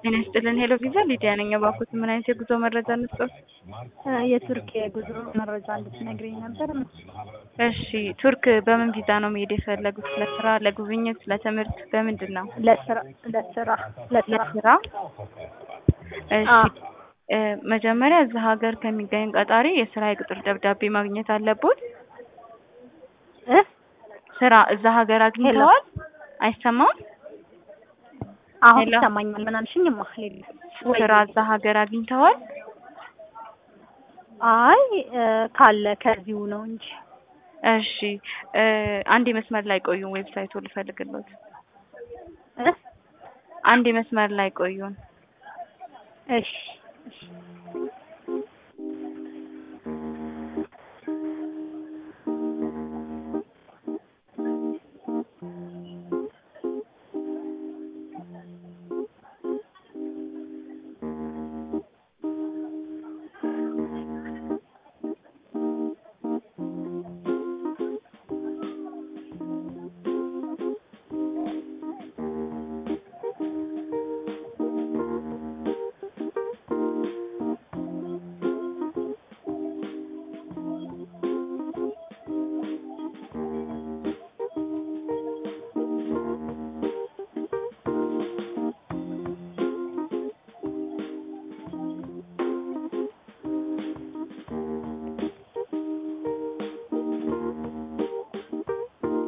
ጤና ይስጥልን ሄሎ ቪዛ ሊዲያ ነኝ። እባክዎት ምን አይነት የጉዞ መረጃ እንስጠት? የቱርክ የጉዞ መረጃ እንድትነግሪኝ ነበር። እሺ ቱርክ በምን ቪዛ ነው መሄድ የፈለጉት? ለስራ፣ ለጉብኝት፣ ለትምህርት በምንድን ነው? ለስራ ለስራ ለስራ ለስራ። እሺ እ መጀመሪያ እዛ ሀገር ከሚገኝ ቀጣሪ የስራ የቅጥር ደብዳቤ ማግኘት አለቦት። እ ስራ እዛ ሀገር አግኝተዋል? አይሰማም? አሁን ሄሎ። ይሰማኛል። ምን አልሽኝማ? ሌላ ወይ ስራ እዛ ሀገር አግኝተዋል? አይ እ ካለ ከዚሁ ነው እንጂ እሺ እ አንድ መስመር ላይ ቆዩን፣ ዌብሳይቱ ልፈልግሎት። እ አንድ መስመር ላይ ቆዩን። እሺ እሺ